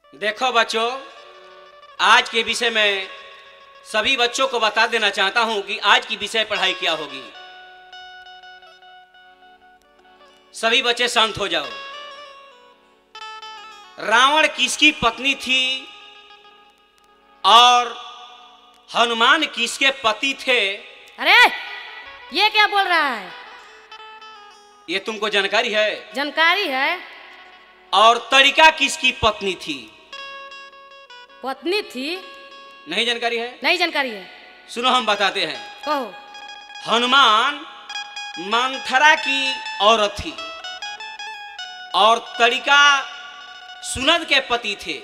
देखो बच्चों आज के विषय में सभी बच्चों को बता देना चाहता हूं कि आज की विषय पढ़ाई क्या होगी सभी बच्चे शांत हो जाओ रावण किसकी पत्नी थी और हनुमान किसके पति थे अरे ये क्या बोल रहा है ये तुमको जानकारी है जानकारी है और तरीका किसकी पत्नी थी पत्नी थी नहीं जानकारी है नहीं जानकारी है सुनो हम बताते हैं कहो हनुमान मंथरा की औरत थी और तरीका सुनद के पति थे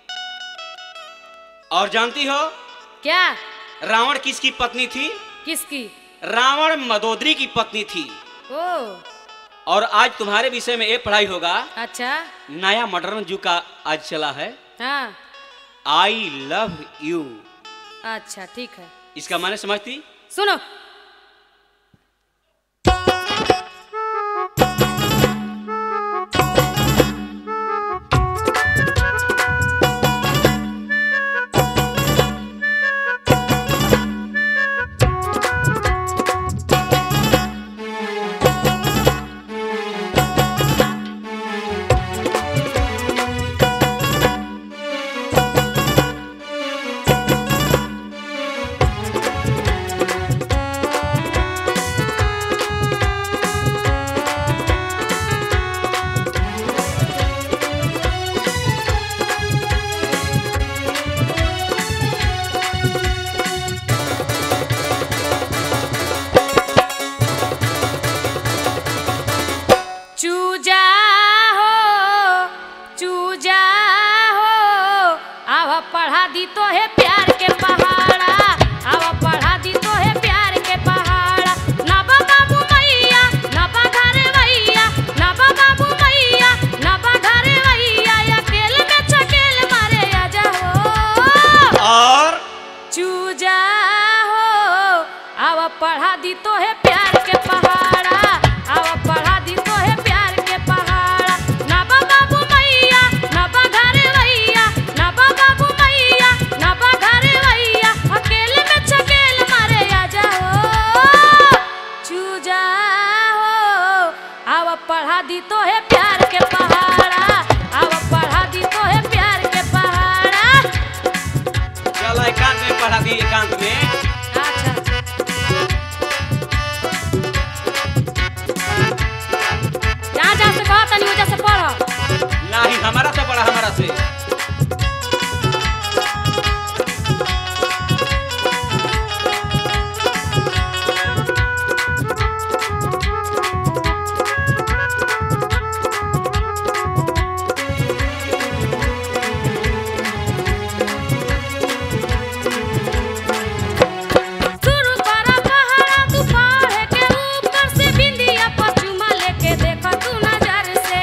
और जानती हो क्या रावण किसकी पत्नी थी किसकी रावण मदोदरी की पत्नी थी ओ और आज तुम्हारे विषय में ये पढ़ाई होगा अच्छा नया मॉडर्न युग का आज चला है हाँ आई लव यू अच्छा ठीक है इसका माने समझती सुनो चूजा हो चूजा हो आव पढ़ा दी तो है प्यार के पहाड़ा आव पढ़ा दी तो है प्यार के पहाड़ा नबा बाबू मैया नबा घरे भैया नबा बाबू मैया नबा घरे भैया अकेले में चकेल मारे आजा हो और चूजा हो आव पढ़ा दी तो है प्यार के पहाड़ा आव पढ़ा दी तो है प्यार के पहाड़ा नबा बाबू मैया नबा घरे भैया नबा बाबू मैया नबा घरे भैया अकेले में चकेल मारे आजा हो चूजा हो आव पढ़ा दी तो है प्यार के पहाड़ा आव पढ़ा दी तो है प्यार के पहाड़ा चलो एकांत में पढ़ा दी एकांत में अच्छा जहाँ जहाँ से कहा तनी वजह से पढ़ नहीं हमारा से पढ़ा हमारा से शुरू करा पहाड़ा तू पहाड़ के ऊपर से बिंदिया पचुमा लेके देखा तू नजर से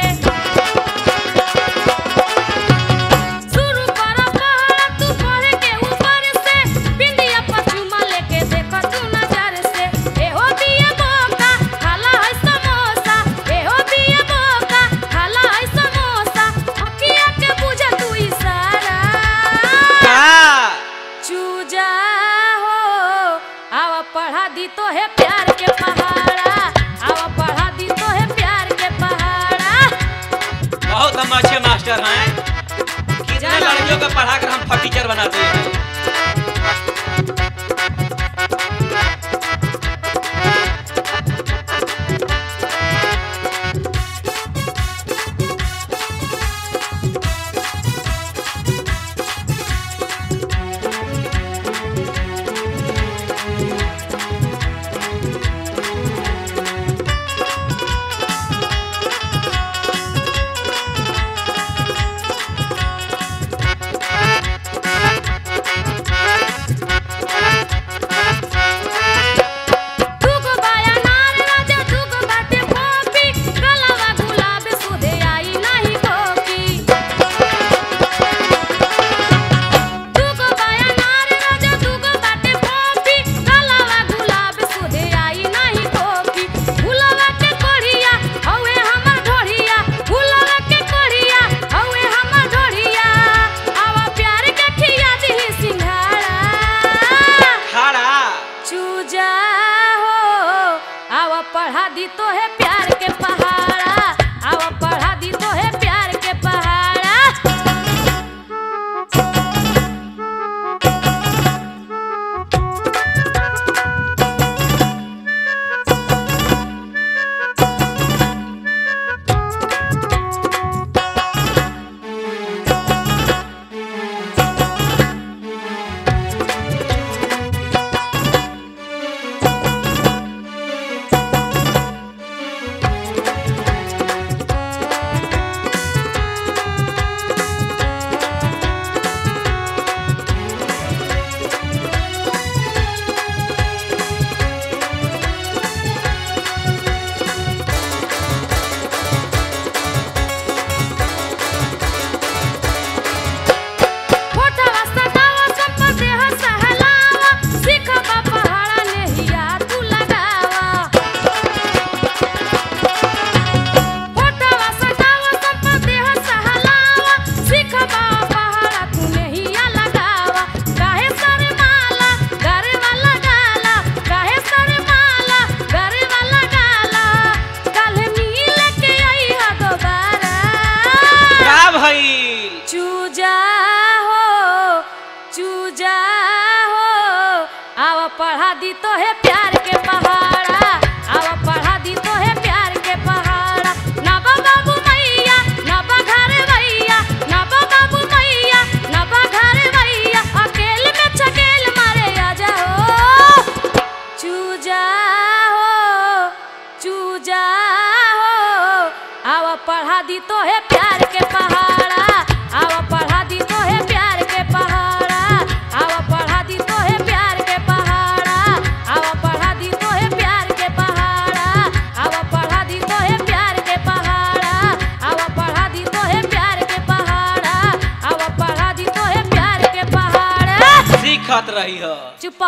शुरू करा पहाड़ा तू पहाड़ के ऊपर से बिंदिया पचुमा लेके देखा तू नजर से ए हो दिए मौका खाला है समोसा ए हो दिए मौका खाला है समोसा अखिया के बुझा तू इशारा का चूजा हो आवा पढ़ा दी तो है प्यार के पहाड़ा आवा पढ़ा दी तो है प्यार के पहाड़ा बहुत हम अच्छे मास्टर हैं कितने जाना। लड़कियों को पढ़ाकर हम फटीचर बनाते हैं पढ़ा दी तो है प्यार के पहाड़ा आवा पढ़ा दी तो है प्यार के पहाड़ा ना बा बाबू मैया ना बा घर भैया ना बा बाबू मैया ना बा घर भैया अकेल में छकेल मारे आ जाओ चूजा हो चूजा हो आवा पढ़ा दी तो है प्यार के पहाड़ा आवा पढ़ा दी तो है प्यार के पहाड़ा आवा पढ़ा दी तो है प्यार के पहाड़ा आवा पढ़ा दी तो है प्यार के पहाड़ा आवा पढ़ा दी तो है प्यार के पहाड़ा आवा पढ़ा दी तो है प्यार के पहाड़ा आवा पढ़ा दी तो है प्यार के पहाड़ा सीखत रही हो चुप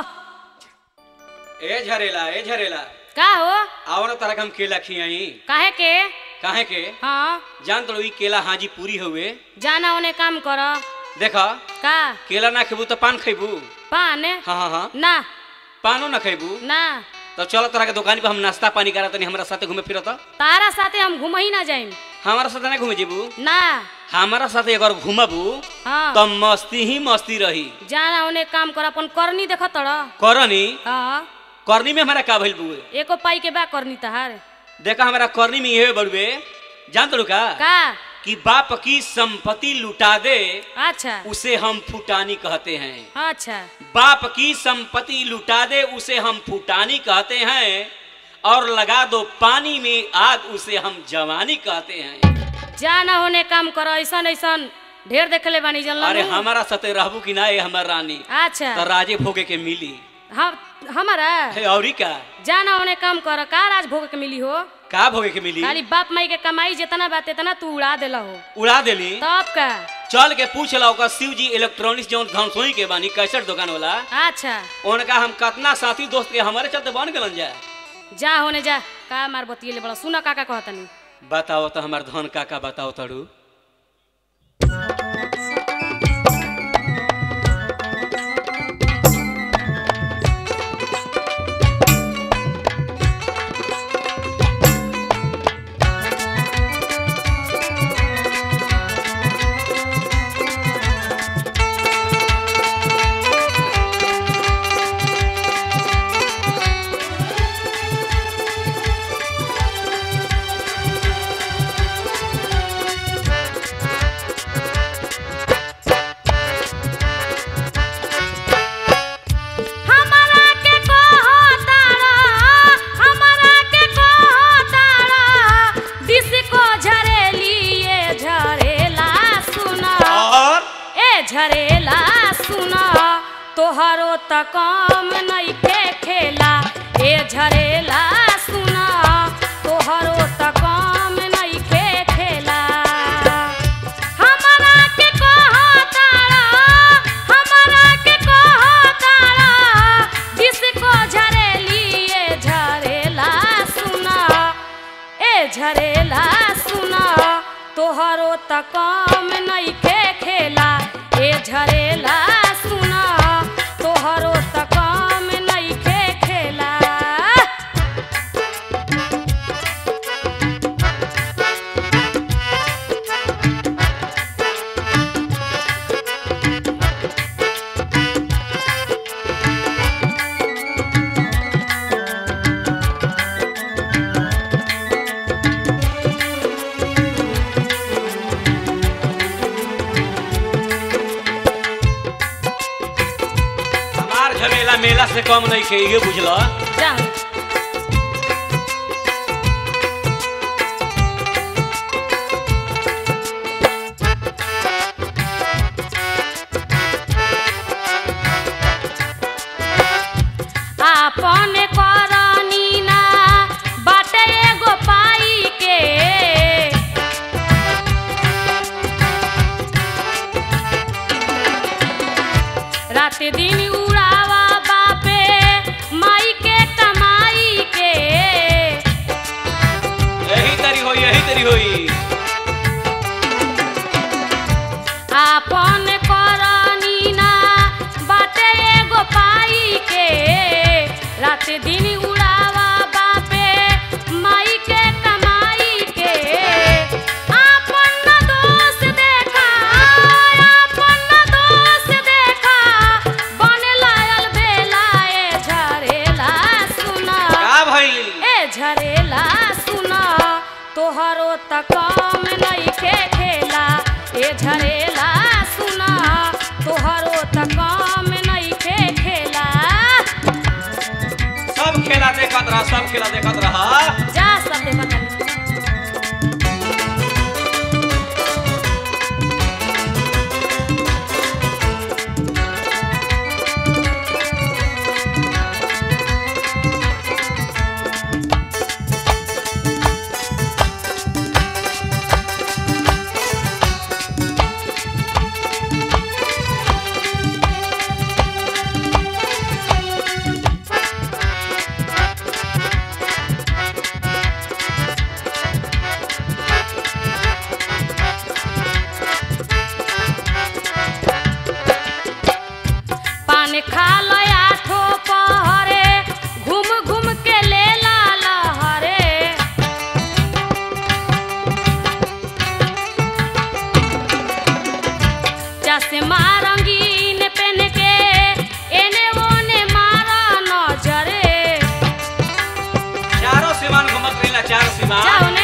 ए झरेला ए झरेला का हो आओ ना तरह हम केला खियाई काहे के काहे के हाँ जान तो ई केला हाजी पूरी हुए जाना ओने काम कर देखा का केला ना खेबू तो पान खेबू पान हाँ हाँ हाँ ना पानो ना खेबू ना तो चलो तरह के दुकान पे हम नाश्ता पानी करा तनी हमारा साथे घूमे फिरत तारा साथे हम घूम ही ना जाइम हमारा साथे ना घूमे जेबू ना हमारा साथे अगर घूमबू हाँ तो मस्ती ही मस्ती रही जाना ओने काम कर अपन करनी देख तड़ करनी हाँ करनी में हमारा का भइल बुए एको पाई के बा करनी तहार देखा हमारा करनी में ये बड़ुए जान तो का का कि बाप की संपत्ति लुटा दे अच्छा उसे हम फुटानी कहते हैं अच्छा बाप की संपत्ति लुटा दे उसे हम फुटानी कहते हैं और लगा दो पानी में आग उसे हम जवानी कहते हैं जाना होने काम कर ऐसन ऐसन ढेर देखले बानी जन अरे हमारा सते रहबू कि ना ये हमार रानी अच्छा तो राजे भोगे के मिली हम हमारा हे औरी का जाना होने काम कर का राज भोग के मिली हो का भोगे के मिली खाली बाप माई के कमाई जितना बात इतना तू उड़ा देला हो उड़ा देली तब का चल के पूछ ला ओकर शिव जी इलेक्ट्रॉनिक्स जौन धनसोई के बानी कैसेट दुकान वाला अच्छा उनका हम कतना साथी दोस्त के हमारे चलते बन गलन जाए जा होने जा का मार बतिये बड़ा सुना काका कहतनी बताओ तो हमार धन काका बताओ तड़ू हमरा के कहतारा हमरा के कहतारा डिस्को झरेली ये झरेला सुना और ए झरेला सुना तोहरो त काम नइखे खेला ए झरेला सुना तोहरो त काम नइखे खेला हमरा के कहतारा हमरा के कहतारा डिस्को झरेली ए झरेला सुना ए झरेला सुना तोहरो त काम नइखे खेला ए झरेला सुना तोहरो त काम नइखे खेला हमार झमेला मेला से कम नहीं खे ये बुझला जा आपन करनी ना बाटे एगो पाई के रात दिन उड़ावा बापे माई के कमाई के यही तरी होई यही तरी होई आपन करनी ना बाटे एगो पाई के रात दिन उड़ावा बापे माई के कमाई के आपन न दोष देखा आपन न दोष देखा बने लायल बेला ए झा हाँ सब खेला देखत रहा जा सब देखत तानी पान खा लया ठो पहरे घूम घूम के ले ला लहरे चश्मा रंगीन पेन के एने ओने मारा नजरे चारों सीमान घुमत रहिला चार सीमान जाओ ने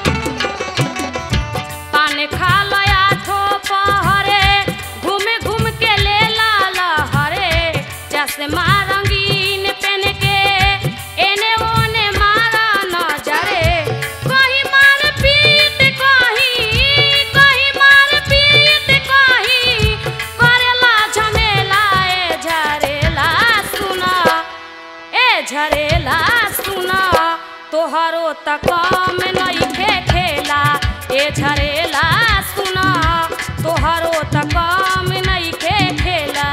पान खा लया ठो पहरे घूम घूम के ले ला लहरे चश्मा रंगीन पेन के एने ओने मारा नजरे कहीं मार पीट कहीं कहीं मार पीट कहीं करेला झमेला ए झरेला सुना ए झरेला सुना तोहरो तक में नइखे खेला ए झरेला सुना तोहरो तक में नइखे खेला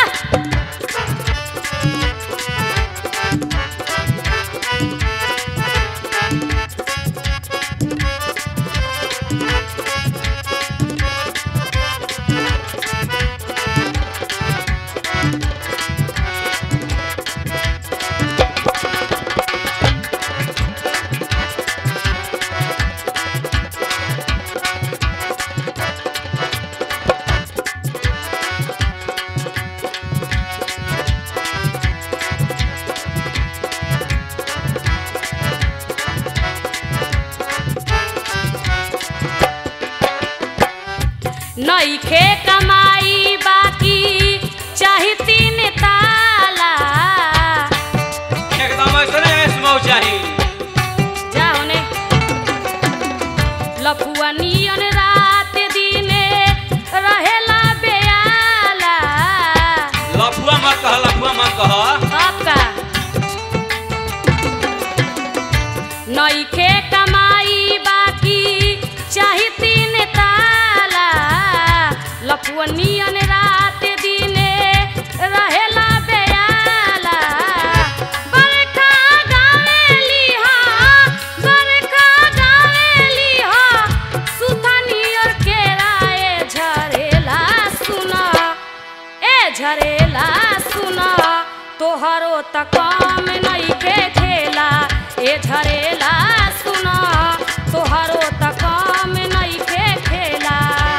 नइखे कमाई बाकी चाही तीन ताला एकदम ऐसने ऐसमौ चाही जाओ ने लफुआ नियन रात दिने रहेला बेयाला लफुआ मत कह लफुआ मत कह आपका नइखे कमाई बाकी चाही तीन ताला लफुआ नियन रात दिने रहेला बेयाला बरखा गावेली हा बरखा गावेली हा सुथा नियर केरा ए झरेला सुना ए झरेला सुना तोहरो तक में नइखे खेला ए झरेला सुना तोहरो तक में नइखे खेला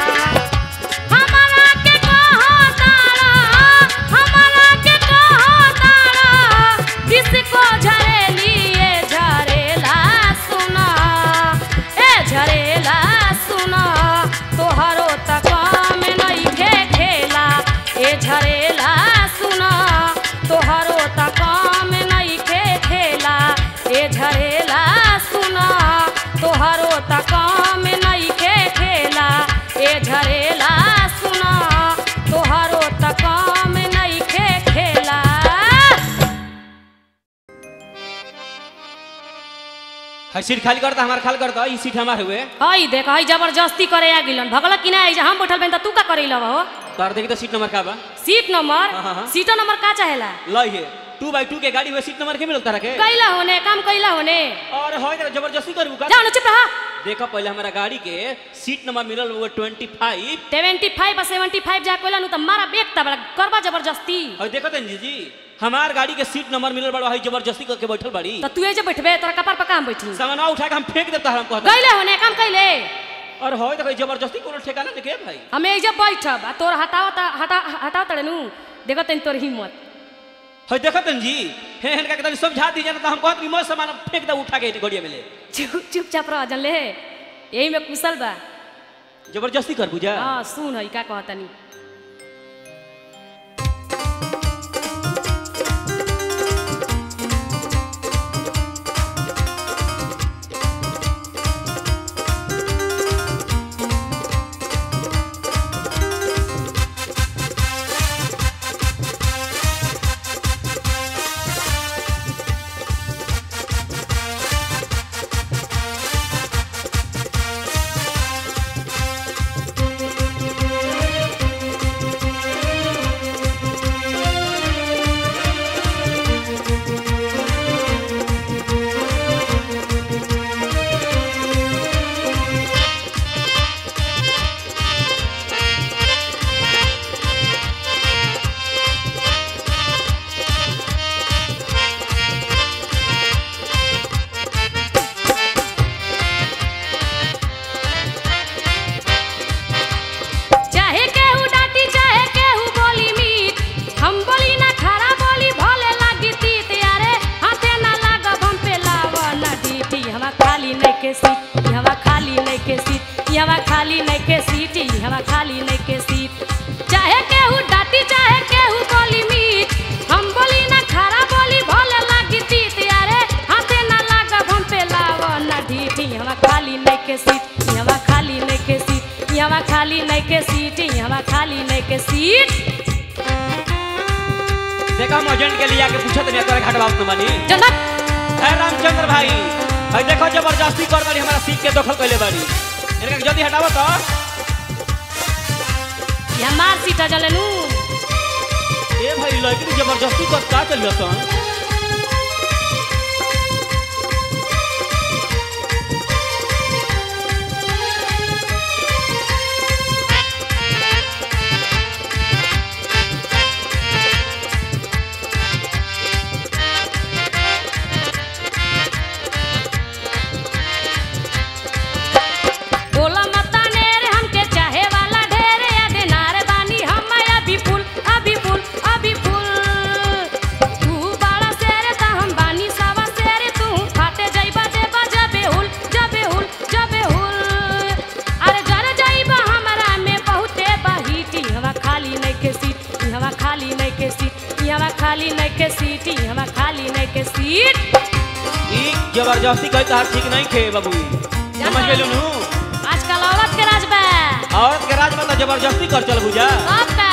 हमरा के कहो तारा हमरा के कहो तारा डिस्को झरेली ए झरेला सुना ए झरेला सुना तोहरो तक में नइखे खेला ए झरेला सुना तोहरो तक में नइखे खेला ए झरेला सुना तोहरो तक में नइखे खेला ए झरेला सुना तोहरो तक में नइखे खेला है सीट खाली करता हमार खाली करता ई सीट हमार हुए हई देख हई जबरदस्ती करे आ गिलन भगल कि ना हम बैठल बन त तू का करे लव हो तार देखी तो सीट नंबर का बा सीट नंबर हाँ, हाँ, हाँ। सीटो नंबर का चाहेला लई है टू बाई टू के गाड़ी में सीट नंबर के मिलता रखे कैला होने काम कैला होने और होय तेरा जबरदस्ती करबू का जाओ ना चुप रहा देखो पहले हमारा गाड़ी के सीट नंबर मिलल वो ट्वेंटी फाइव सेवेंटी फाइव और सेवेंटी फाइव जा कैला नु त मारा बेक तब करबा जबरदस्ती और देखो तन जी हमार गाड़ी के सीट नंबर मिलल बड़ा है जबरदस्ती करके बैठल बड़ी त तू जे बैठबे तोरा कपार पर काम बैठी सामान उठा के हम फेंक देता हम कहता कैले होने काम कैले और होय देखो जबरदस्ती कोनो ठिकाना देखे भाई हमें एजे बैठब आ तोर हटाओ ता हटा हटाओ तड़े नु देखो तन तोर हिम्मत है देखो तन जी हे हेन का तनी समझा दीजिए ना तो हम कहत कि मैं सामान फेंक दे उठा के गाड़ी में ले चुप चुपचाप रह जन ले यही में कुशल बा जबरदस्ती कर बुझा हाँ सुन है का कहतनी के सीट यहाँ खाली नहीं के सीट देखा हम एजेंट के लिए आके पूछत नहीं तोरे घाट बात न बनी जनक है रामचंद्र भाई भाई देखो जबरदस्ती कर बारी हमारा सीट के दखल कैले बारी इनका के जल्दी हटावो तो ये हमार सीट है जलेनू ए भाई लड़की जबरदस्ती कर का चल जाता बोला मता नेर हमके चाहे वाला ढेर या देनार बानी हम अभी फूल अभी फूल अभी फूल तू बड़ा शेर ता हम बानी सावा शेर तू फाटे जाइबा देबा जबे हुल जबे हुल जबे हुल अरे जर जाइबा हमरा में बहुते बहीटी हवा खाली नहीं के सीट हवा खाली नहीं के सीट हवा खाली नहीं के सीट हवा खाली नहीं के सीट ई जबरदस्ती कही तो ठीक नहीं खे बाबू समझ गेलू नु आजकल औरत के राज बा औरत के राज में तो जबरदस्ती कर चल बुझा सब बा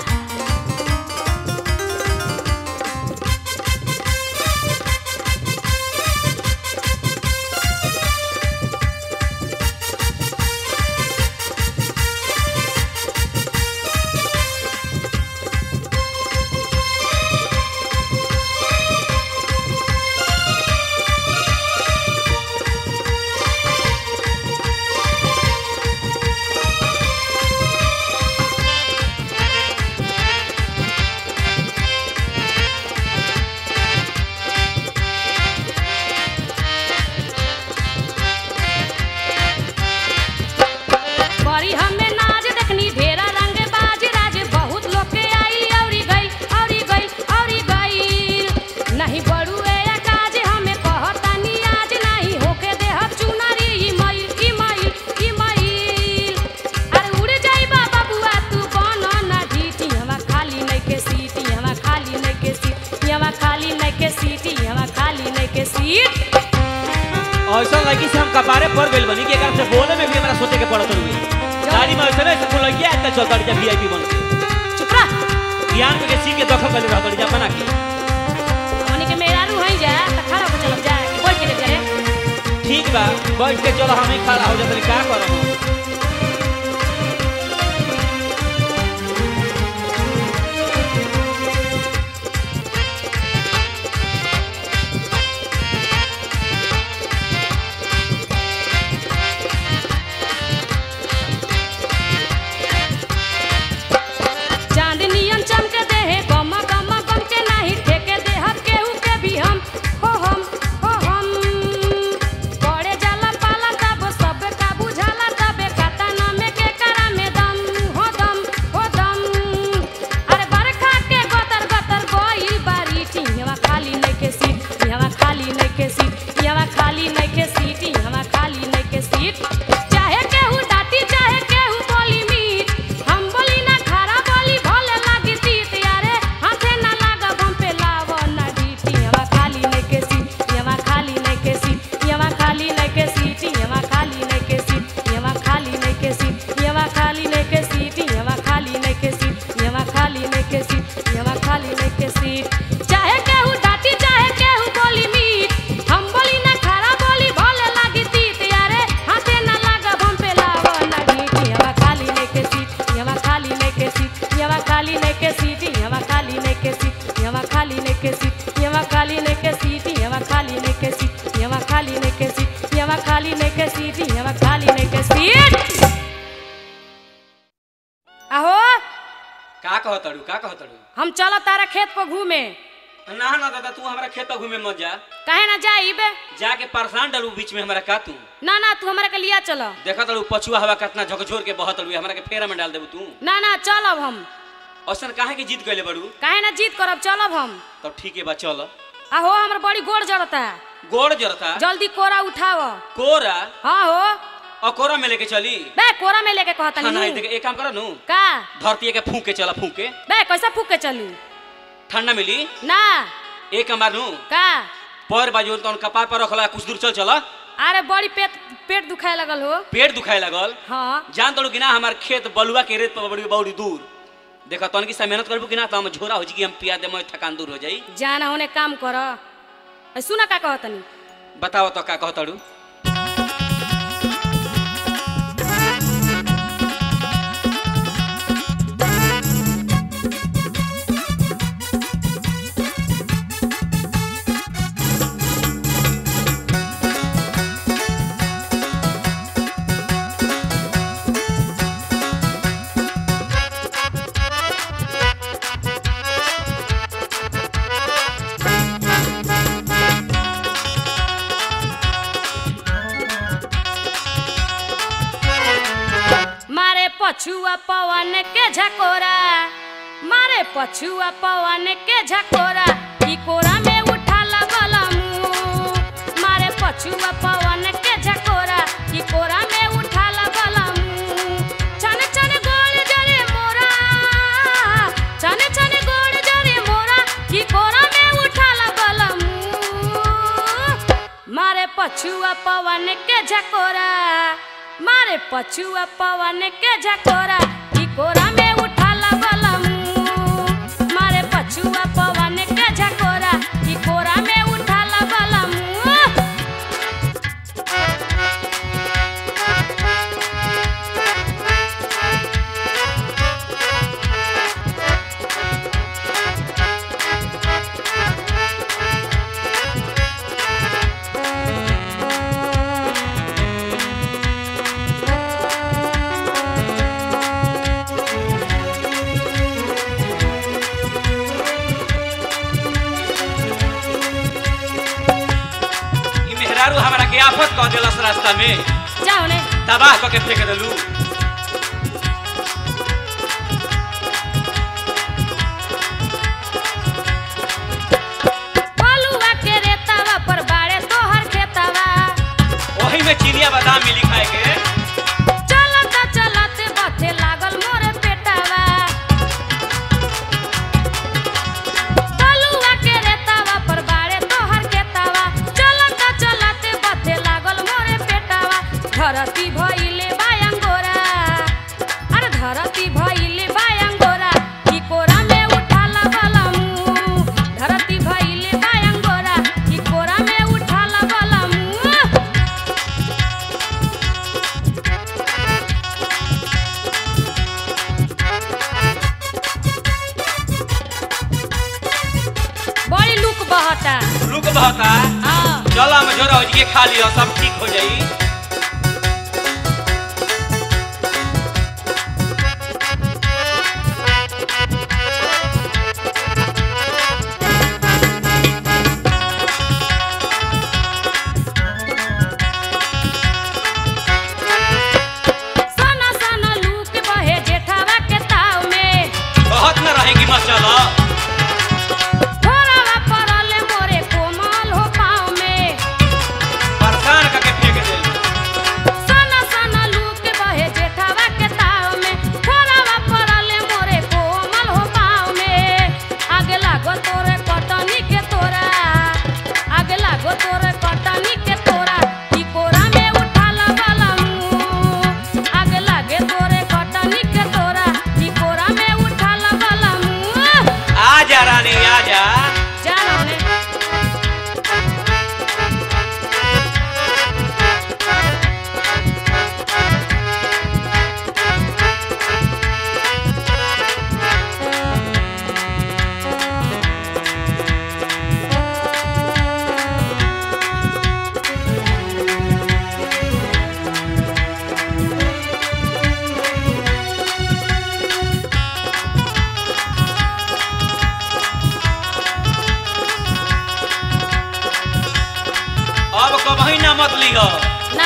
बड़ी हमें नाच देखनी ढेरा रंग बाज राज बहुत लोग के आई औरी गई औरी गई औरी गई नहीं बड़ू ए काज हमें कहतानी आज नहीं होके देह चुनरी ई मई ई मई ई मई अरे उड़ जाई बाबा बुआ तू बनो ना ढीटी हवा खाली नहीं के सीटी हवा खाली नहीं के सीट हवा खाली नहीं के सीटी हवा खाली नहीं के सीट ऐसा लड़की से हम कपारे पर गइल बनी कि एकरा से बोले में भी हमरा सोचे के पड़त रुई गाड़ी में ऐसे ऐसे कोई लड़की आता चल गाड़ी जब वीआईपी बन के चुप रह ज्ञान में के सीट के दखल कर रहा गाड़ी जब बना के हमनी के मेहरारू हई जा त खड़ा हो चलब जा कि बोल के ले जा रे ठीक बा बैठ के चलो हम ही खड़ा हो जाते का करब हम चांदनियन चमक दे है गम गम गम के नहीं ठेके दे हम केहू के भी हम हो हम हो हम पड़े जाला पाला तब सब का बुझाला तबे काता न में के करा में दम हो दम हो दम अरे बरखा के गतर गतर गोई बारी टिहवा खाली नहीं के सीट यहाँ खाली नहीं के सीट यहाँ खाली नहीं के सीट यहाँ खाली नहीं के सीट चाहे केहू डाटी चाहे केहू बोली मीठ हम बोली ना खरा बोली भले लागी तीत यारे हाथे ना लागा हम पे लाव ना डीटी यहाँ खाली नहीं के सीट यहाँ खाली नहीं के सीट यहाँ खाली नहीं के सीट यहाँ खाली नहीं के सीट यहाँ खाली नहीं के सीट यहाँ खाली नहीं के सीट यहाँ खाली नहीं के सीट यहाँ खाली नहीं के सीट यहाँ खाली नहीं के सीट चाहे केहू डाटी चाहे केहू बोली मीठ हम बोली ना खरा बोली भले लागी तीत यारे हाथे ना लागा हम पे लाव ना डीटी यहाँ खाली नहीं के सीट यहाँ खाली नहीं के सीट यहाँ खाली नहीं के सीट यहाँ खाली नहीं के सीट यहाँ खाली नहीं के सीट यहाँ खाली नहीं के सीट यहाँ खाली नहीं के सीट यहाँ खाली नहीं के सीट यहाँ खाली नहीं के सीट यहाँ खाली नहीं के सीट आहो का कहत अड़ू का कहत अड़ू हम चलत तारा खेत पर घूमे ना ना दादा तू हमारा खेत पर घूमे मत जा काहे ना जाइबे जाके परेशान डलू बीच में हमारा का तू ना ना तू हमरा के लिया चल देखा तड़ू पछुआ हवा कितना झकझोर के बहत अड़ू हमरा के फेरा में डाल देबू तू ना ना चलब हम औसन काहे के जीत गइले बड़ू काहे ना जीत करब चलब हम तब ठीक है बा चल आहो हमर बड़ी गोड़ जड़ता गोड़ जरता जल्दी कोरा उठाव कोरा हाँ हो और कोरा में लेके चली बे कोरा में लेके कहता हाँ, नहीं नहीं देख एक काम करो नू का धरती के फूक के चला फूक के बे कैसा फूक के चलू ठंडा मिली ना एक काम नू का पैर बाजू तो कपार पर रखला कुछ दूर चल चला अरे बड़ी पेट पेट दुखाए लगल हो पेट दुखाए लगल हाँ जान तोड़ू कि ना हमार खेत बलुआ के रेत पर बड़ी बड़ी दूर देखा तन की मेहनत करबू कि ना तो हम झोरा हो जी कि हम पिया दे मैं थकान दूर हो जाई जाना होने काम कर ए, सुना का कहतनी बताओ तो का कहतड़ू मारे पछुआ पवन के झकोरा मारे पछुआ पवन के झकोरा ई कोरा में उठा लगल मुंह मारे पछुआ पवन के झकोरा ई कोरा में उठा लगल मुंह छन छन गोल जरे मोरा छन छन गोल जरे मोरा ई कोरा में उठा लगल मुंह मारे पछुआ पवन के झकोरा मारे पछुआ पवन के झकोरा ई कोरा में उठा लगल मुंह मारे पछुआ पवन के झकोरा ई कोरा में उठा लगल मुंह ई मेहरारू हमरा के आफत कह देलस रास्ता में जाओ ने तबाह कह के फेंक देलू बलुआ के रेतावा पर बाड़े तोहर खेतावा वही में चिनिया बादाम मिली खाए के चलत चलत बथे लागल मोरे पेटावा बलुआ के रेतावा पर बाड़े तोहर खेतावा चलत चलत बथे लागल मोरे पेटावा धरती भइले बायंगोरा अरे धरती भइले बायंगोरा ई कोरा में उठा लगल मुंह धरती भइले बायंगोरा ई कोरा में उठा लगल मुंह बड़ी लुक बहता रुक बहता हाँ चल हम झोरा हो जी के खा लियो सब ठीक हो जाई सना सना लूक बहे जेठावा के ताव में बहुत न रहेगी मसाला थोड़ावा परल मोरे कोमल हो पाँव में परेशान करके फेंक देलू सना सना लूक बहे जेठावा के ताव में थोड़ावा परल मोरे कोमल हो पाँव में आगे लागो तोरे कटनी के तोरा आगे लागो तोरे कटनी के तोरा ई कोरा में उठा लगल मुंह आगे लागे तोरे कटनी के तोरा ई कोरा में उठा लगल मुंह आ जा रानी आ जा जानो ने अब कबही ना मत लिहो ना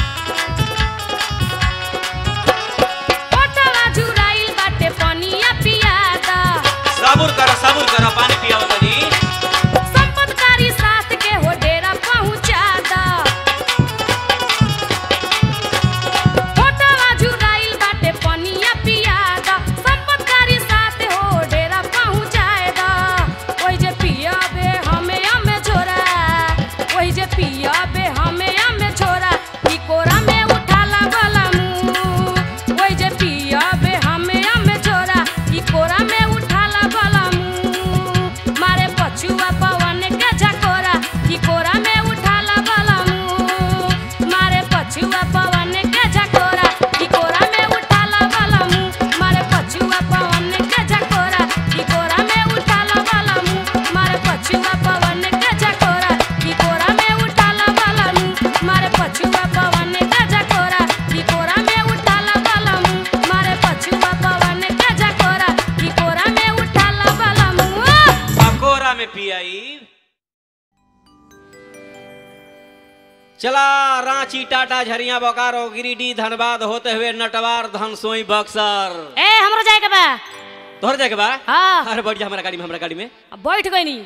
ओटवा जुराइल बाटे पनिया पियादा सबूर कर सबूर कर पानी पियाओ तनी संपतकारी साथ के हो डेरा पहुंचादा ओटवा जुराइल बाटे पनिया पियादा संपतकारी साथ हो डेरा पहुंचाएदा ओइ जे पियाबे हमें हमें छोरा ओइ जे पियाबे हमें हमें छोरा ले आई चला रांची टाटा झरिया बोकारो गिरिडीह धनबाद होते हुए नटवार धनसोई बक्सर ए हमरो जाए के बा तोहर जाके बा हाँ अरे बढ़ जा हमारा गाड़ी में हमारा गाड़ी में अब बैठ गई नी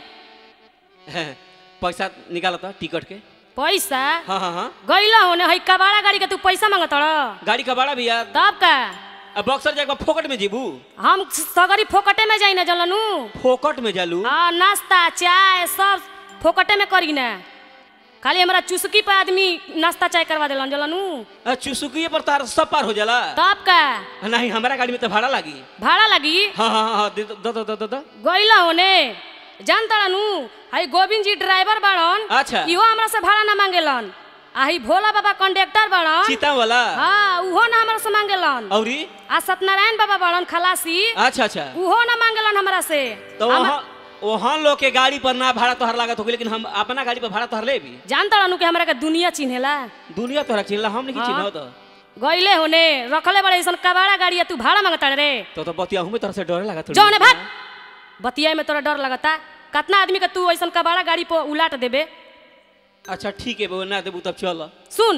पैसा निकाला था टिकट के पैसा हाँ हाँ हाँ गईला होने हई कबाड़ा गाड़ी के तू पैसा मांगत रह गाड़ी का भाड़ा भैया तब का अब बक्सर जाके फोकट में जीबू हम सगरी फोकटे में जाई ना जलनू फोकट में जालू हाँ नाश्ता चाय सब फोकटे में करी ना खाली हमरा चुस्की पे आदमी नाश्ता चाय करवा देलन जलनू आ, चुसुकिए पर तार सब पार हो जाला तब का नहीं हमारा गाड़ी में तो भाड़ा लागी भाड़ा लगी हाँ हाँ हाँ दे दो दो दो दो दो गईला होने जान ताड़नू हई गोविंद जी ड्राइवर बाड़न अच्छा। इहो हमरा से भाड़ा ना मांगेलन आ हई भोला बाबा कंडक्टर बाड़न चीता वाला हाँ उहो ना हमरा से मांगेलन औरी आ सत्यनारायण बाबा बाड़न खलासी अच्छा अच्छा उहो ना मांगेलन हमरा से तो हम- वहाँ वहाँ लोग के गाड़ी पर ना भाड़ा तोहर लागत होगी लेकिन हम अपना गाड़ी पर भाड़ा तोहर ले भी जान ताड़नू कि हमरा के दुनिया चिन्हेला दुनिया तोहरा चिन्हला हम नहीं हाँ। चिन्ह तो गईले होने रखले बड़े ऐसन कबाड़ा गाड़ी है, तू भाड़ा मांगता रे तो तो बतिया हूँ तोहरा से डरे लगा थोड़ी जौने भाग बतिया में तोरा डर लगता कितना आदमी के तू ऐसन कबाड़ा गाड़ी पर उलाट देबे अच्छा ठीक है बो ना देबू तब चल सुन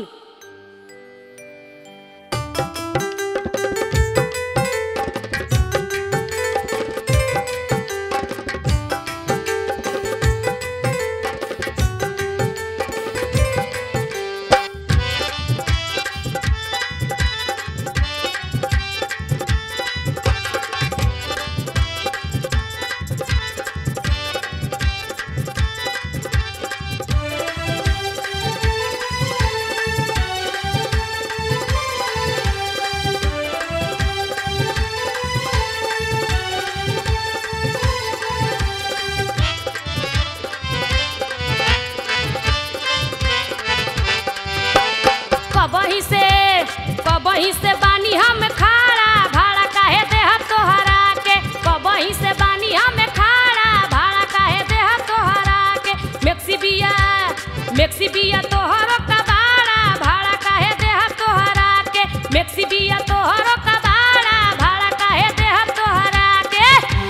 कबही से कबही से बानी हम खाड़ा भाड़ा काहे देह तोहरा के कबही से बानी हम खाड़ा भाड़ा काहे देह तोहरा के मेक्सी बिया मेक्सी बिया तोहरो कबाड़ा भाड़ा काहे देह तोहरा के मेक्सी बिया तोहरो कबाड़ा भाड़ा काहे देह तोहरा के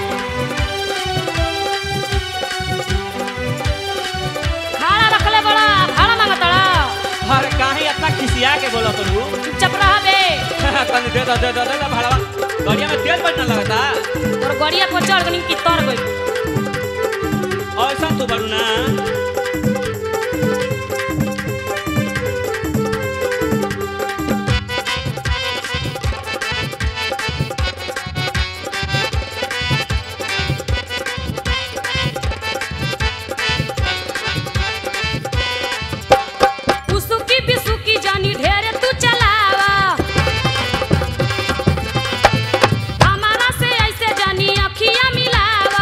खाड़ा रखले बड़ा भाड़ा मांगतड़ा अरे काहे इतना खिसिया के बोला तो चुपचाप रहबे तनी दे दो दे दो दे दो भाड़ा गाड़िया में तेल बढ़ना लगता और गड़िया पर चढ़ गनी की तर गई ऐसा तो बड़ू ना उसुकी बिसुकी जानी ढेरे तू चलावा हमारा से ऐसे जानी अखियां मिलावा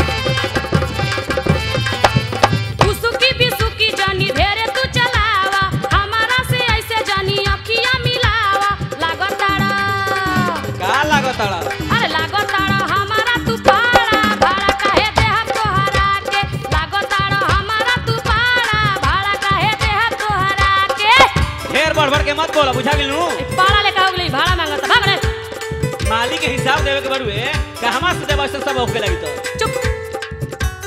उसुकी बिसुकी जानी ढेरे तू चलावा हमारा से ऐसे जानी अखियां मिलावा लागताड़ा का लागताड़ा अरे लागताड़ा हमारा तू पाड़ा भाड़ा काहे देह तोहरा के लागताड़ा हमारा तू पाड़ा भाड़ा काहे देह तोहरा के ढेर बढ़ बढ़ के मत बोला बुझा गेलू पाड़ा लेके हो गई भाड़ा मांगता भाग रे मालिक के हिसाब देवे के बड़ुए कहवा से देवा से सब होके लगी तो चुप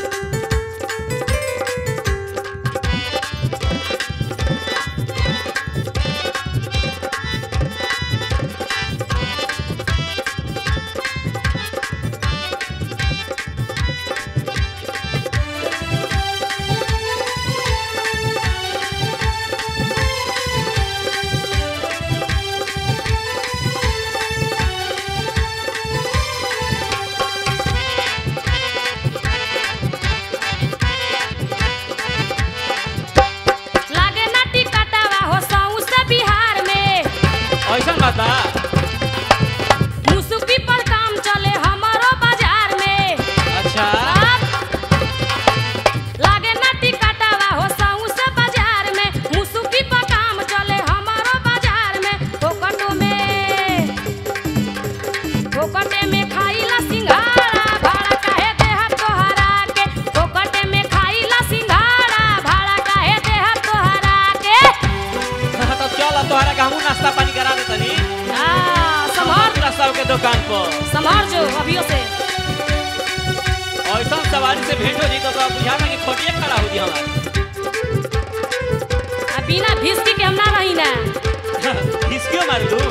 कबाड़ी से भेंट हो जी तो बुझा ना कि खोटिए खड़ा हो जी हमार आ बिना भिस्की के हम ना रही ना इसक्यों मार लू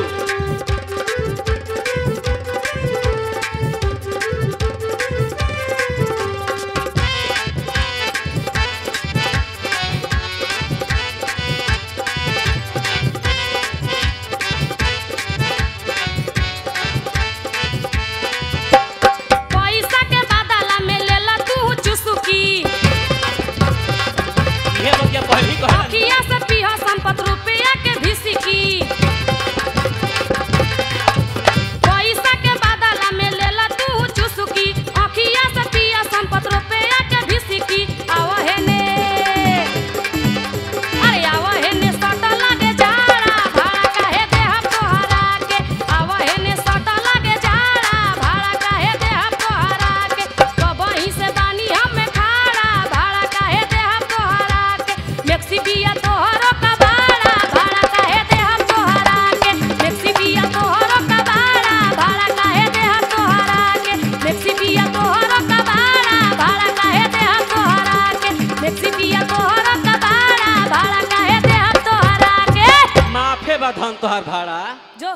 पैसा के बदला में लेला तू चुसुकी ये लोग क्या पहली कहला किया से पीहा संपत रुपया के भिसकी पैसा के बदला में लेला तू चुसुकी अखिया से पिया संपत रुपया के भिसकी आवा है ने अरे आवा है ने सटा लागे जाड़ा भाड़ा काहे दे हम तोहरा के आवा है ने सटा लागे जाड़ा भाड़ा काहे दे हम तोहरा के कबही से बानी हम खाड़ा भाड़ा काहे दे हम तोहरा के मेक्सी बिया तोहरो का भाड़ा भाड़ा काहे दे हम तोहरा के मेक्सी बिया तोहरो का भाड़ा भाड़ा काहे दे हम तोहरा के मेक्सी बिया तोहरो का भाड़ा भाड़ा काहे दे हम तोहरा के मेक्सी बिया तोहरो का भाड़ा भाड़ा काहे दे हम तोहरा के माफे बा धन तोहार भाड़ा जो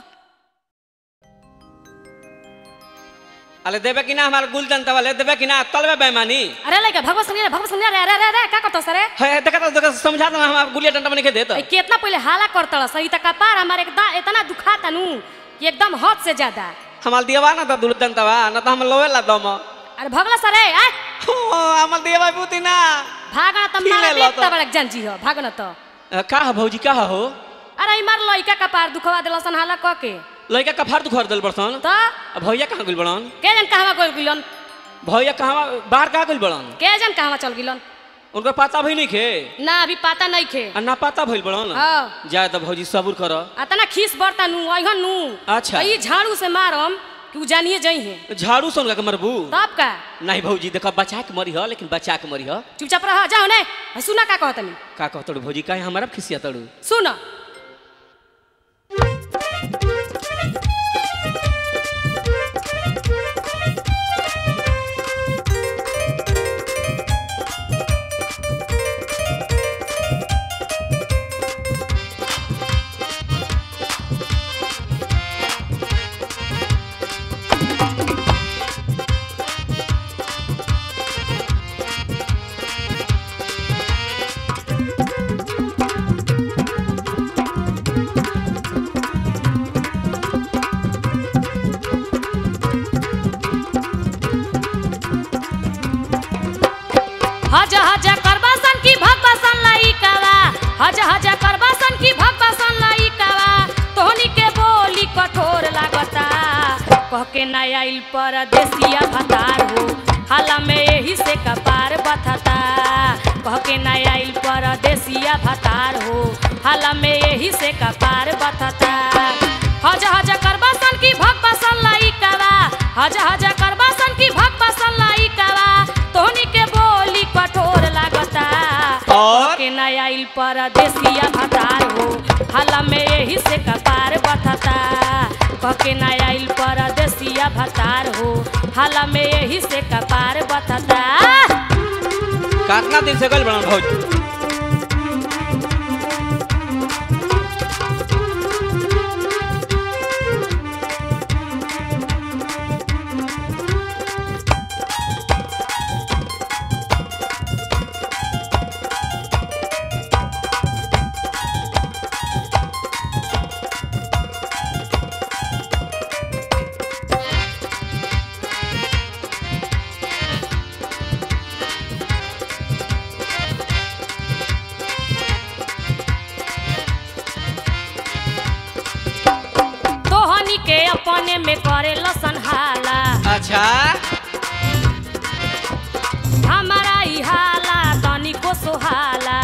अरे देबे कि ना हमार गुल जनता वाले देबे कि ना तलबे बेमानी अरे लइका भगवत संगे भगवत संगे रे रे रे रे का करतो सरे है देखा तो देखा समझा दो हमार गुलिया डंडा बने के देत ए, कितना पहले हाला करतड़ सही तक पार हमारे एकदम इतना दुखाता नु कि एकदम हद से ज्यादा हमार दियवा ना तो दुल जनता बा ना तो हम लोवे ला दम अरे भगला सरे आ हो हमार दियवा बुती ना भागना त ठीक मारा है, लो देखता तो। बड़क जानजी हो भागना तो अ, का है भौजी का है हो अरे इमार लइका का पार दुखवा देलसन हाला क के लड़का कफार दुखर दिल बड़सन त अब भैया कहाँ गइल बड़न के जन कहवा गोल गिलन भैया कहाँ बाहर कहाँ गइल बड़न के जन कहवा चल गिलन उनका पता भी नहीं खे ना अभी पता नहीं खे आ ना पता भइल बड़न हाँ जाए तो भौजी सबूर कर अतना खीस बरता नु अइहन नु अच्छा। ई झाड़ू से मारम कि उ जानिए जई है झाड़ू से उनका के मरबू तब का नहीं भौजी देखा बचा के मरी हो लेकिन बचा के मरी हो चुपचाप रह जाओ ने सुना का कहतनी का कहतड़ू भौजी काहे हमारा खिसिया तड़ू सुन हज हज करबासन की भगवासन लइकावा हज हज करबासन की भगवासन लइकावा तोहनी के बोली कठोर लागता कह के ना आइल परदेसिया भतार हो हाला में यही से कपार बथता कह के ना आइल परदेसिया भतार हो हाला में यही से कपार बथता हज हज करबासन की भगवासन लइकावा हज हज करबासन की भगवासन लइकावा तोहनी के बोली कठोर लागता और? के नया आइल परदेसिया भतार हो हाला में यही से कपार बथता कके नया आइल परदेसिया भतार हो हाला में यही से कपार बथता कितना दिन से गइल बड़न भौजी तोहनी के अपने में करे लसन हाला अच्छा हमारा ई हाला तनिको सोहाला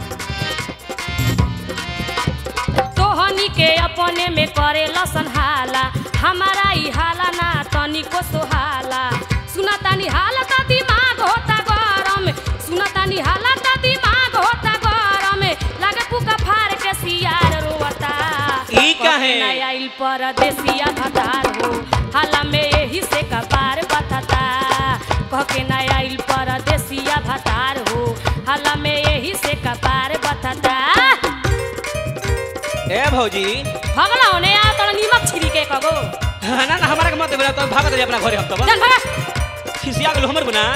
तोहनी के अपने में करे लसन हाला हमारा ई हाला ना तनिको सोहाला सुना तानी हालत दिमाग होता गरम सुना तानी हालत दिमाग होता गरम लागे पुका फाड़ के सियार रोता ई काहे? नया आइल परदेसिया भतार हो हाला में यही से कपार बथता कह के ना आइल परदेसिया भतार हो हला में यही से कपार बथता ए भौजी भगला होने आ तोरा नीमक छिरी के कगो ना ना हमारा के मत बोला तो भागत रही अपना घरे हम तब चल भगा खिसिया गेल हमर बुना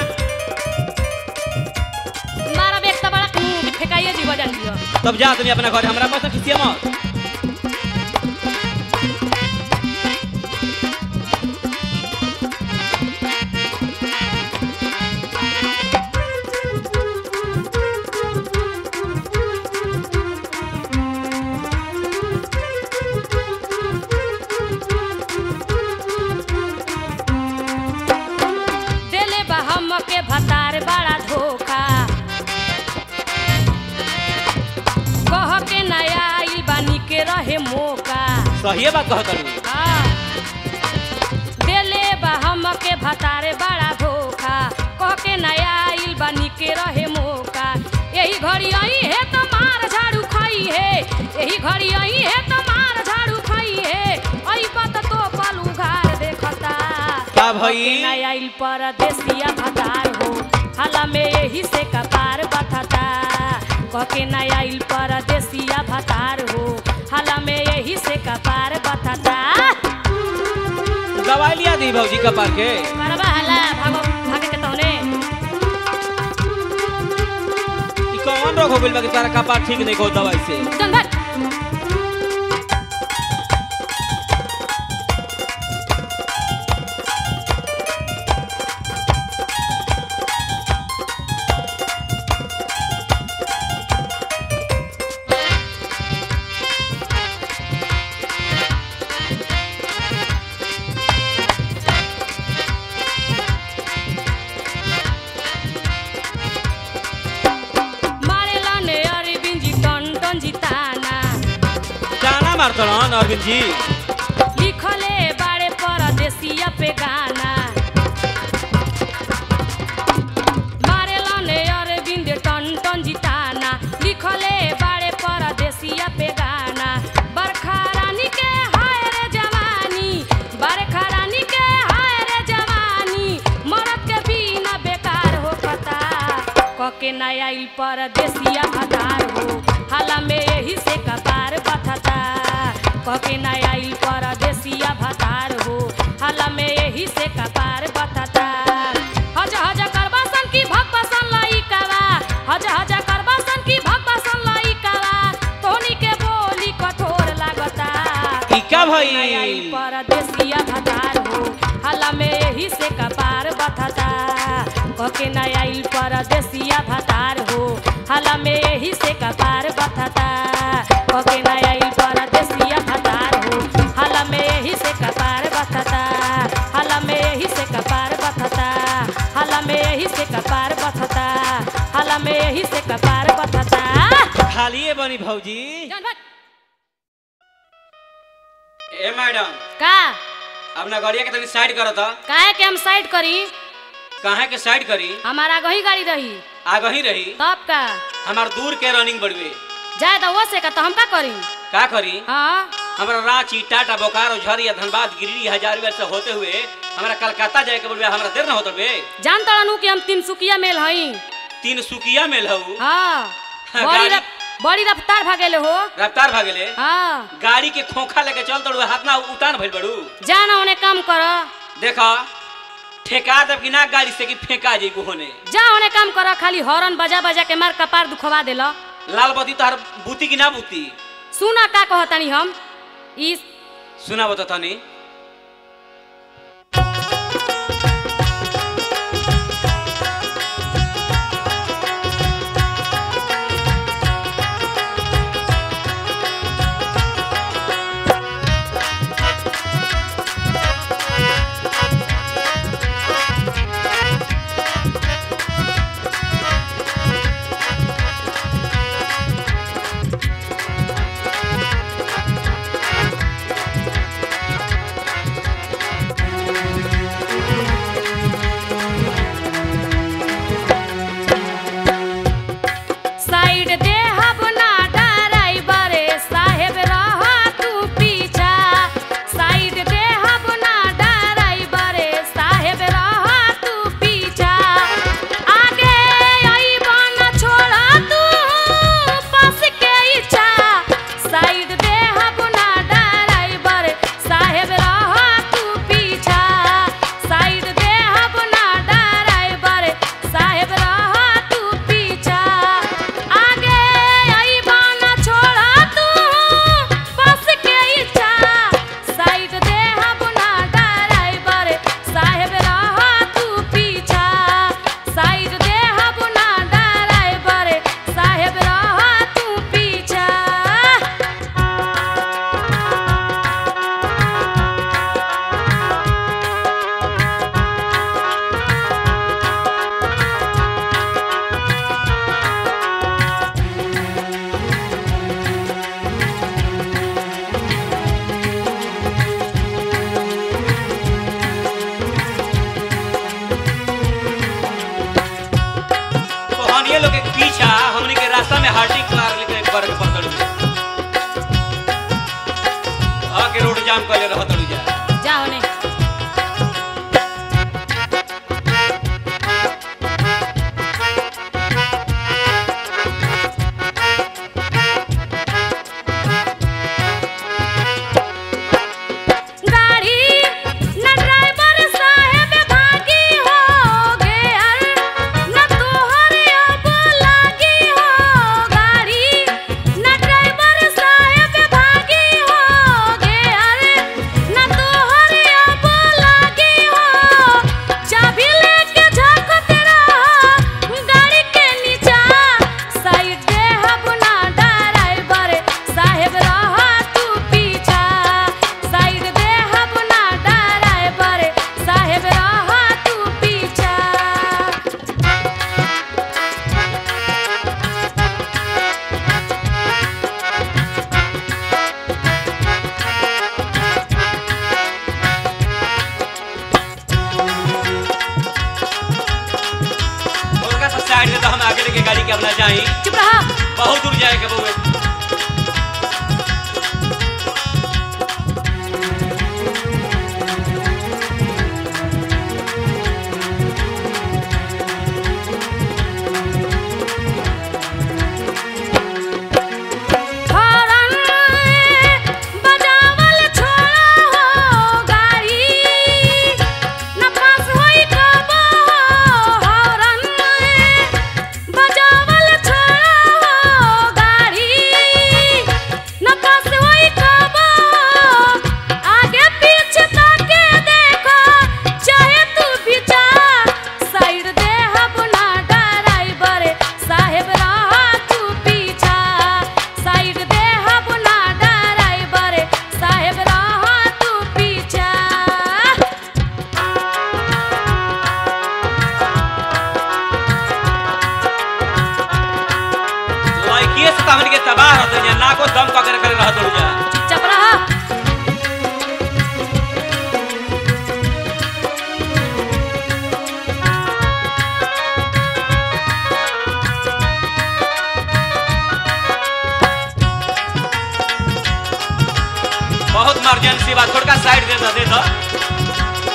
मारा बेग त बड़ा मुंह फेकाइए जीव जान दियो तब जा तुम अपना घरे हमरा बस खिसिया मत देले बा हम के भतार बड़ा धोखा कह के नया आइल बानी के रहे मौका सही बात कहत रहू हाँ। देले बा हम के भतारे बड़ा धोखा कह के नया आइल बानी के रहे मौका यही घड़ी आई है तो मार झाड़ू खाई है यही घड़ी आई है तो मार झाड़ू खाई है आई बात तो पल उघार देखता का भई? कह के नया आइल परदेसिया भतार हो हाला में यही से कपार बथता कह के नया आइल परदेसिया भतार हो हाला में यही से कपार बथता दवाई लिया दी भौजी कपार के मरबा हला भागो भागे के तौने ई कौन रोग हो गेल बा कि तारा कपार ठीक नहीं को दवाई से चल भाग मारे लाने अरविंद जी टन टन जिताना जाना मारतन अरविंद जी लिखले बारे परदेसिया पे गाना मारे लाने अरविंद टन टन जिताना लिखले बारे परदेसिया पे गाना बरखा रानी के हाय रे जवानी बरखा रानी के हाय रे जवानी मरद के बिना बेकार हो पता कके नया आइल परदेसिया भतार हो हाला में यही से कपार बथता कके नया आइल परदेसिया भतार हो हाला में यही से कपार बथता हज हज करबासन की भगवासन लाई करा हज हज करबासन की भगवासन लाई करा तोनी के बोली कठोर लागता ई का भई नया आइल परदेसिया भतार हो हाला में यही से कपार बथता कके नया आइल परदेसिया भतार हो हाला में यही से कपार बथता कके नया आइल परदेसिया भतार हो हाला में यही से कपार बथता हाला में यही से कपार बथता हाला में यही से कपार बथता हाला में यही से कपार बथता खालिए बनी भौजी जान भाग। ए मैडम का अपना गाड़िया के तनी साइड करो तो काहे के हम साइड करी काहे के साइड करी हमारा गही गाड़ी रही आगे ही रही तब का हमार दूर के रनिंग बढ़वे जाए तो वो से का तो हम का करी का करी हाँ हमारा रांची टाटा बोकारो झरिया धनबाद गिरिडीह हजारीबाग से होते हुए हमारा कलकत्ता जाए के बोलबे हमरा देर न होत बे जान तड़नू कि हम तिनसुकिया मेल हई तीन सुकिया में लहू हाँ हाँ, बड़ी गाड़ी- रफ, बड़ी रफ्तार भागेले हो रफ्तार भागेले हाँ गाड़ी के खोखा लेके चल तड़ू हाथ ना उतान भइल बड़ू जाना उन्हें काम कर देखा ठेका दब कि ना गाड़ी से कि फेंका जाई होने जा उन्हें काम कर खाली हॉर्न बजा बजा के मार कपार दुखवा देला लाल बत्ती तोहर बूती कि ना बूती सुना का कहतनी हम इस सुना बता तनी बाल्टी मार लेके कर के पड़तड़ू आके रोड जाम कर ले रह तड़ू जा जा होने गाड़ी न ड्राइवर साहेब भागी हो गेर न तोहर अब लागी हो गाड़ी न ड्राइवर साहेब भागी हो गेर न तोहर अब लागी हो चाबी लेके झांकत रहा गाड़ी के नीचा साइड दे हब ना ड्राइवर साहेब रहा तू पीछा साइड दे हब ना ड्राइवर साहेब रहा तू पीछा उनका सब साइड से तो हम आगे लेके गाड़ी के अपना जाई चुप रहा बहुत दूर जाए के बउए हॉर्न बजावल छोड़ा हो गाड़ी न पास होई कबो हॉर्न बजावल छोड़ा हो गाड़ी न पास होई कबो आगे पीछे ताके देखो चाहे तू भी जा साइड दे हब ना ड्राइवर साहेब रहा तू पीछा साइड दे हब ना ड्राइवर साहेब रहा तू पीछा लड़किए से तहन के तबाह रहते जा ना को दम पकड़ कर रह तड़ू जा चुप रहा बहुत इमरजेंसी बा थोड़ा साइड दे दो दे दो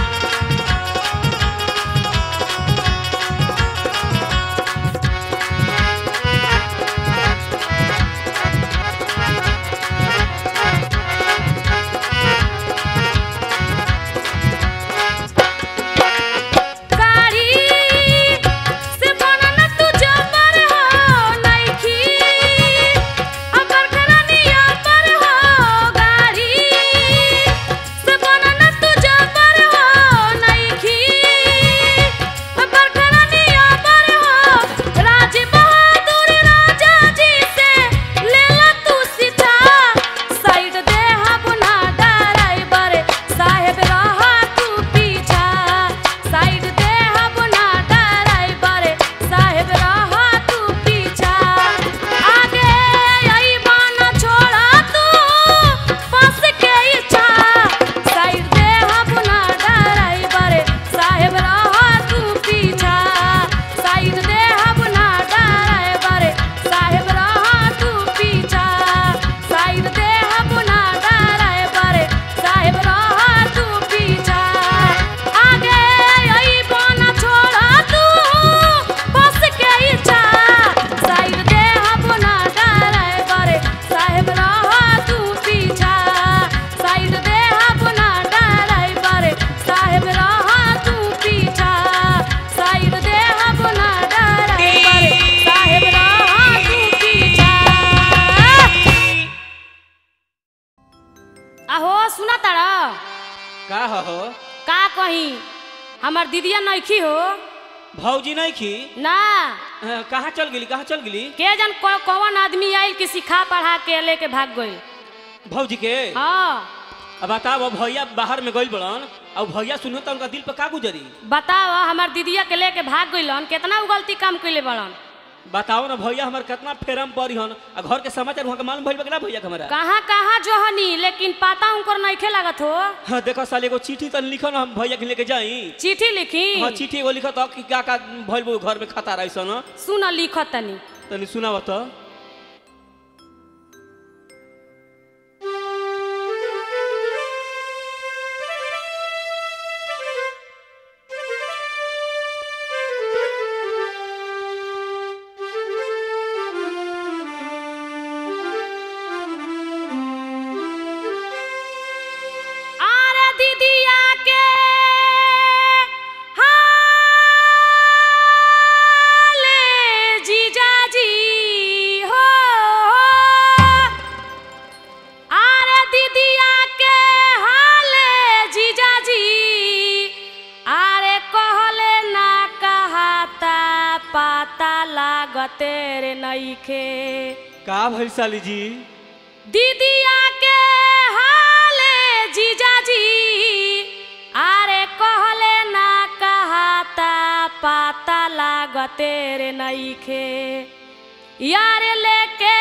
गाड़ी से बनन तू जबर हो नइखी अबर करनिया पर हो गाड़ी से बनन तू जबर हो नइखी अबर करनिया पर हो राज बहादुर राजा जी से लेला तू सीधा साइड दे हब ना ड्राइवर साहेब रहा तू पीछा साइड दे हब ना ड्राइवर साहेब रहा तू पीछा आगे आई बाना छोड़ा तू पास के इच्छा साइड दे हब ना ड्राइवर साहेब रहा तू पीछा साइड दे हब ना ड्राइवर साहेब रहा तू पीछा साइड दे हब ना ड्राइवर साहेब रहा तू पीछा आगे आई बाना छोड़ा तू बस के इच्छा साइड दे हब ना ड्राइवर साहेब रहा तू पीछा साइड दे हब ना ड्राइवर साहेब रहा तू पीछा साइड दे हब ना ड्राइवर साहेब रहा तू पीछा आहो सुना तारा का हो का कही हमर दीदिया नइखी हो भौजी नहीं खी ना अ, कहाँ चल गेली कहाँ चल गेली के जन कौ- कौन आदमी आइल कि सिखा पढ़ा के लेके भाग गइल भौजी के हाँ अब बताओ अब भैया बाहर में गइल बड़न और भैया सुनो तो उनका दिल पर का गुजरी बताओ हमार दीदिया के लेके भाग गइलन केतना उ गलती काम कइले बड़न बताओ ना भैया हमार कितना फेरम पड़ी हन आ घर के समाचार वहाँ के मालूम भइल बा कि ना भैया के हमारा कहाँ कहाँ जोहनी लेकिन पता उनकर नइखे लागत हो हाँ देखो साल एगो चिट्ठी तन लिखो ना हम भैया के लेके जाई चिट्ठी लिखी हाँ चिट्ठी एगो लिखो तो कि का का भइल बा घर में खाता रही सन सुन लिखत तनी तनी सुनाव तो लागते रे नईखे का भइल साली जी दीदिया के हाले जीजाजी आरे कहले ना कहाता पाता लागते रे नईखे यार लेके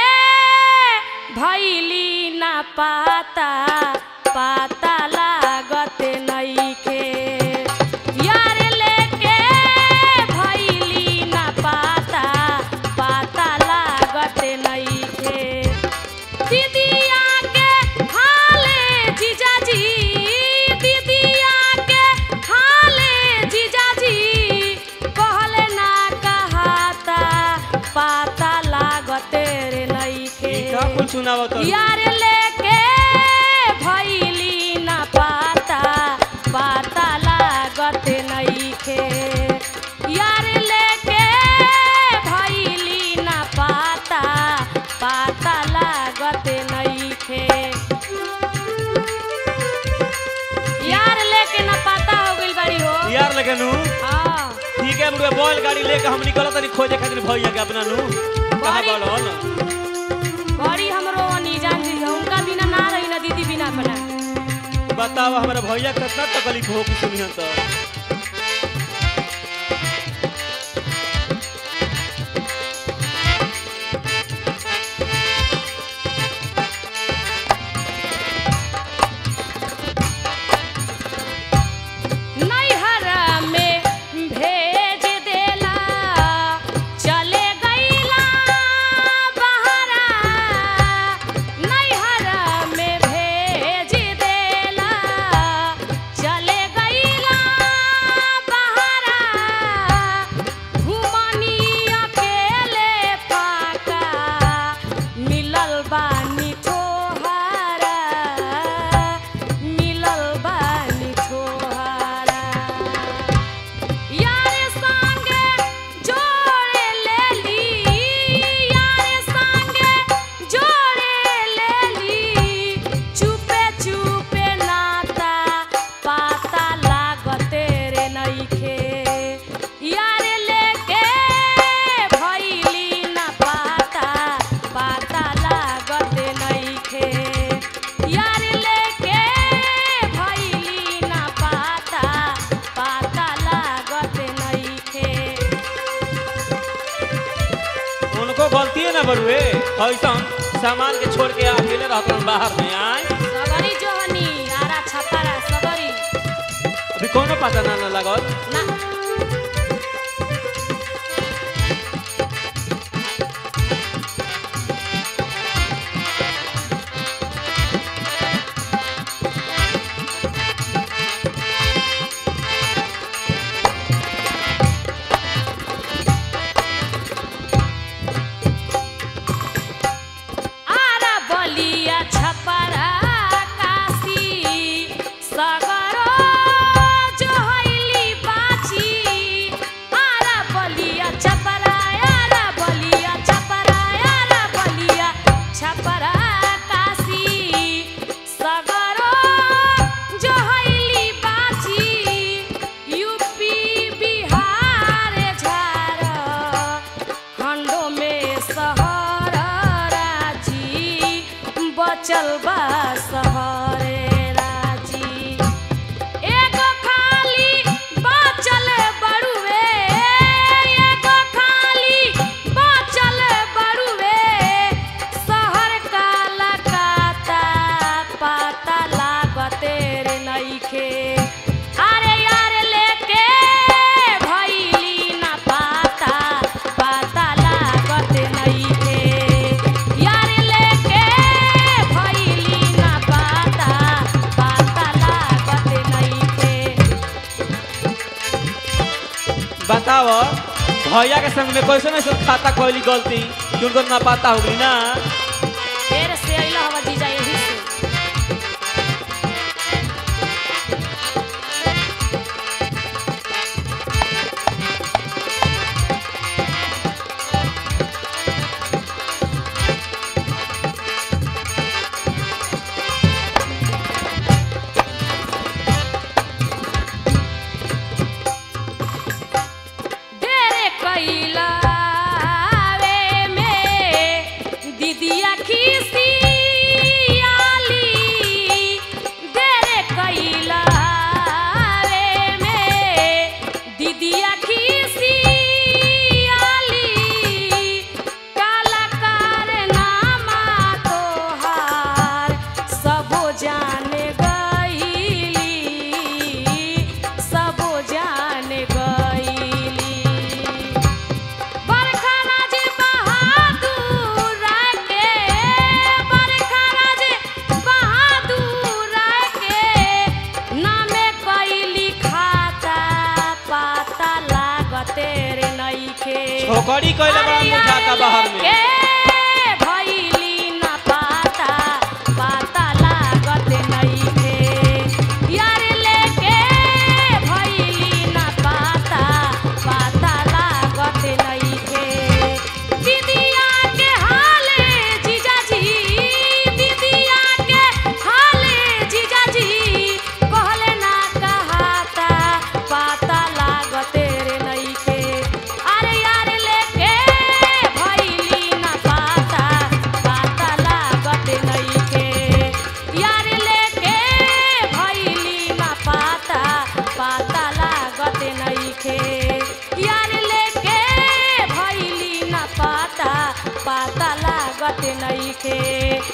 भैली ना पाता पाता लागते नईखे यार लेके भैली ना पाता पाता लागते नईखे दीदिया के हाले जीजाजी दीदिया के हाले जीजाजी कहले ना कहाता पाता लागते रे नईखे ई का कुल सुनावत यार लेके भैली ना पाता पाता लागत नईखे यार लेके भैली ना पाता पाता लागत नईखे यार लेके ना पाता हो गइल बाड़ी हो यार लगे नु हाँ ठीक है मुर्गा बैल गाड़ी लेके हम निकलत तनी खोजे खातिर भैया के अपना नु कहां बड़ी- बोल बड़ी हमरो अनीजान जी है उनका बिना ना रही ना दीदी बिना अपना बताओ हमारा भैया कितना तकलीफ हो कि सुनिहन तो नैहर में भेज देला चले गईला बहरा नैहर में भेज देला चले गईला बहरा घुमनी अकेले फाका मिलल बानी ठोहारा मिलल बानी ठोहारा यार संगे जोड़े लेली यार संगे जोड़े लेली चुपे चुपे नाता पाता लागते रे नईखे यार लेके भैली ना पाता पाता लागते नईखे यार लेके भैली ना पाता पाता लागते नईखे उनको गलती है ना बड़ुए ऐसा सामान के छोड़ के अकेले रहते हैं बाहर में आए सबरी जोहनी आरा छपरा सबरी अभी कोनो पता ना ना लगल ना आरा बलिया छपरा काशी सगरो जोहैली बाची आरा बलिया छपरा आरा बलिया छपरा आरा बलिया छपरा काशी सगरो जोहैली बाची यूपी बिहार झारखंड खंडों में शहर राजी बचल बा शहरे राजी एगो खाली बचल बड़ुए एगो खाली बचल बड़ुए शहर काला काता पाता लागते रे नईखे अरे यार लेके भैली ना पाता पाता लागते नईखे यार लेके भैली ना पाता पाता लागते नईखे बताओ भैया के संग में कैसे नहीं सब खाता कोई गलती कि उनको ना पता होगी ना फेर से अइला हवा जीजा यही से देरे कैला दीदिया खिसियाली काला कारनामा तोहार सबो जाने गईली सबो जाने गईली बरखाना जे बहादुर के बरखाना जे बहादुर के नामे कैली खाता पाता लागते रे नइखे छोकरी कइले बड़ा मुझाता बाहर में के भइली न पाता पाता लागत नइखे यार लेके भइली न पाता पाता लागत नइखे दीदिया के हाले जीजाजी दीदिया के हाले जीजाजी कहले ना कहाता पाता लागते रे नइखे अरे यार लेके भइली न पाता पाता लागत नइखे यार लेके भइली न पाता पाता लागत नइखे यार लेके भइली न पाता पाता लागत नइखे